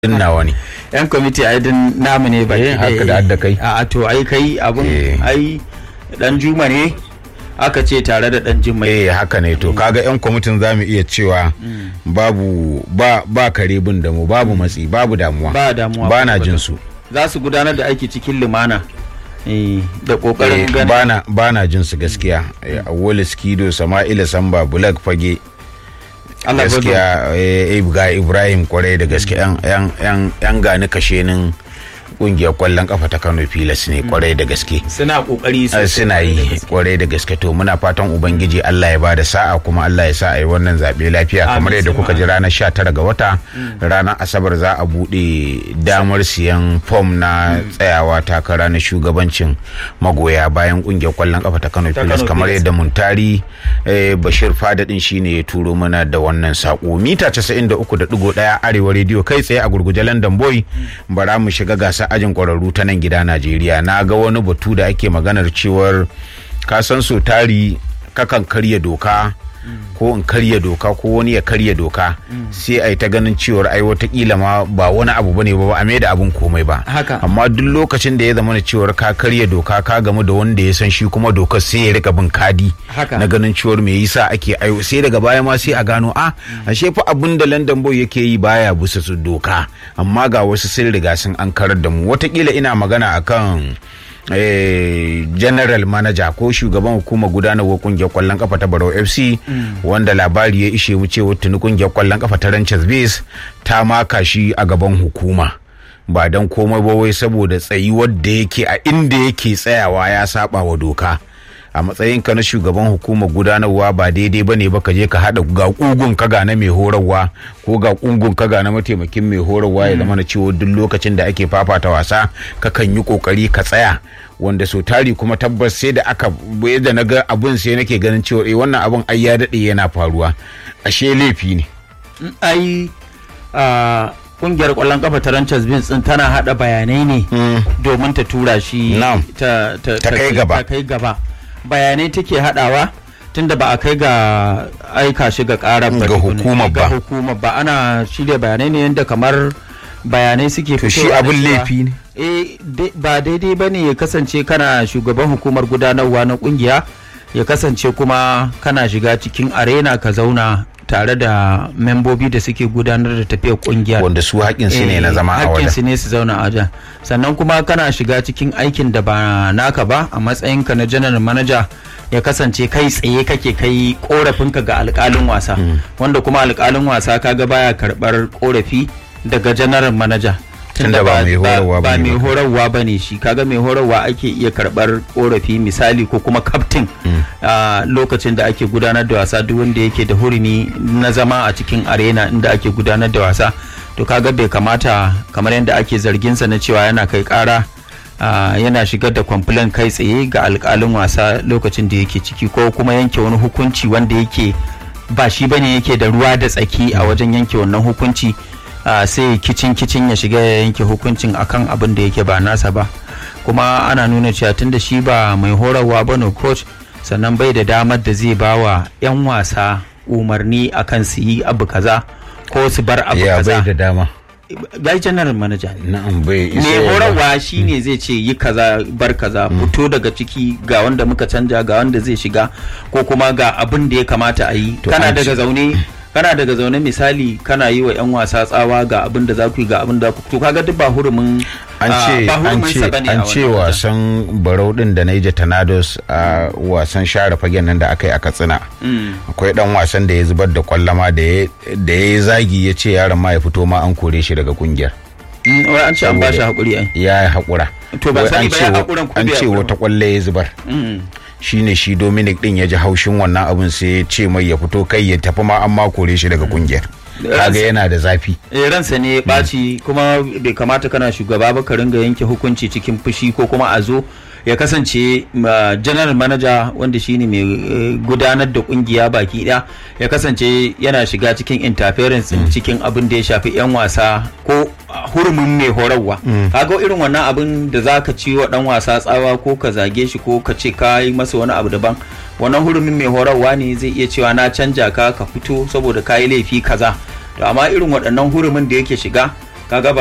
din nawa ne yan kwamiti ai din namu ne ba Eh, haka da hadda kai. a to ai kai abun Eh. ai dan juma ne aka ce tare da dan juma eh haka ne to kaga yan kwamitin za mu iya cewa babu ba ba kare bin da mu babu matsi babu damuwa ba damuwa ba na jin su za su gudanar da aiki cikin lumana eh, da Eh, kokarin ganin ba na ba na jin su gaskiya Eh, Awolu Skido Sama'ila Samba Bulak Fage Allah ya gaskiya eh, eh, ga Ibrahim kwarai da gaske yan yan yan yan gani kashenin kungiyar kwallon kafa ta Kano Pilas ne kwarai da gaske suna kokari Eh, sosai suna yi kwarai da gaske to muna fatan ubangiji Allah ya bada sa'a kuma Allah ya sa a yi wannan zaɓe lafiya Amin, kamar yadda suma kuka ji ranar 19 ga wata ranar asabar za a buɗe damar siyan fom na tsayawa takara na shugabancin magoya bayan ƙungiyar kwallon kafa ta Kano Ta Pilas Kano kamar Pilas. yadda Muntari eh, Bashir Fadadin shine ya turo mana da wannan sako mita 93.1 Arewa Radio kai tsaye a gurguje London Boy bara mu shiga gasar ajin kwararru ta nan gida Najeriya na ga wani batu da ake maganar cewar ka san so tari kakan karya doka ko in karya doka ko wani ya karya doka sai a yi ta ganin cewar ai watakila ma ba wani abu bane ba ba a da abun komai ba Haka. amma duk lokacin da ya zama na cewar ka karya doka ka gamu da wanda ya san shi kuma dokar sai ya rika bin kadi Haka. na ganin cewar me yasa ake ayo sai daga baya ma sai a gano a ashe fa abin da London Boy yake yi baya bisa su doka amma ga wasu sun riga sun an karar da mu watakila ina magana akan eh, general manager ko shugaban hukumar gudanarwar kungiyar kwallon kafa ta Barau FC wanda labari ya ishe mu cewa tuni kungiyar kwallon kafa ta Ranches Base ta maka shi a gaban hukuma ba don komai ba wai saboda tsayuwar da yake a inda yake tsayawa ya saba wa doka a matsayinka na shugaban hukumar gudanarwa ba daidai bane ba ka je ka haɗa ga kugun ka ga na mai horarwa ko ga kugun ka ga na mataimakin mai horarwa ya zama na cewa duk lokacin da ake fafata wasa kakan yi kokari ka tsaya wanda so tari kuma tabbas sai da aka da na ga abun sai nake ganin cewa eh wannan abun ai ya daɗe yana faruwa ashe laifi ne ai a kungiyar kwallon kafa ta Ranchers Beans din tana hada bayanai ne domin ta tura shi Na'am. ta, ta, Ta kai gaba. ta kai gaba bayanai take hadawa tunda ba a kai ga aika shi ga karar ba Ga tukuna. hukumar ba. ga hukumar ba ana shirya bayanai ne yadda kamar bayanai suke To shi fitowa da abin cewa- laifi ne? eh dai- ba daidai ba ne ya kasance kana shugaban hukumar gudanarwa na kungiya ya kasance kuma kana shiga cikin arena ka zauna tare da membobi da suke gudanar da tafiyar kungiyar wanda su haƙƙinsu ne na zama a wajen su ne su zauna a wajen sannan kuma kana shiga cikin aikin da ba naka ba a matsayinka na general manager ya kasance kai tsaye kake kai korafinka ga alkalin wasa wanda kuma alkalin wasa kaga baya karbar korafi daga general manager Tunda ba mai horarwa ba bane mai ba. horarwa ba ne shi kaga mai horarwa ake iya karbar korafi misali ko kuma kaftin a lokacin da ake gudanar da wasa duk wanda yake da hurumi na zama a cikin arena inda ake gudanar da wasa to kaga bai kamata kamar yadda ake zarginsa na cewa yana kai kara a, yana shigar da kwamfilan kai tsaye ga alkalin wasa lokacin da yake ciki ko kuma yanke wani hukunci wanda yake ba shi bane yake da ruwa da tsaki a wajen yanke wannan hukunci a, sai kicin kicin ya shiga ya yanke hukuncin akan abin da yake ba nasa ba kuma ana nuna cewa tunda shi ba mai horarwa ba ne coach sannan bai da damar da zai ba wa 'yan wasa umarni akan su yi abu kaza ko su bar abu ya bai kaza da dama gai general manager ne na'am bai isa mai ya ba. horarwa shine zai ce yi kaza bar kaza fito daga ciki ga wanda muka canja ga wanda zai shiga ko kuma ga abin da ya kamata a yi To kana an daga ce- zaune kana daga zaune misali kana yi wa 'yan wasa tsawa ga abin da za ku yi ga abin da ku to kaga duk ba hurumin an ah, ce ba an hurumin ce sa bane a an ce wannan wajen. wasan barau din da Niger Tornadoes a wasan share fagen nan da aka yi a Katsina akwai dan wasan da ya zubar da kwallama da ya da ya zagi ya ce yaron ma ya fito ma an kore shi daga kungiyar Mm, wai an ce an ba shi hakuri ai ya yi haƙura To ban Wai sani an ba ce ya wa- haƙuran ko an bai ce haƙuran wata kwalle ya zubar Mm. shine shi Dominic din ya ji haushin wannan abin sai ya ce mai ya fito kai ya tafi ma an ma kore shi daga kungiyar kaga yana da zafi Eh, ransa ne ya ɓaci kuma bai kamata kana shugaba ba ka ringa yanke hukunci cikin fushi ko kuma a zo ya kasance ma, general manager wanda shine mai eh, gudanar da kungiya baki ɗaya ya kasance yana shiga cikin interference din cikin abin da ya shafi 'yan wasa ko ah, hurumin mai horarwa kaga irin wannan abin da za ka ci wa dan wasa tsawa ko ka zage shi ko ka ce ka yi masa wani abu daban wannan hurumin mai horarwa ne zai iya cewa na canja ka ka fito saboda ka yi laifi kaza to amma irin waɗannan hurumin da yake shiga kaga ba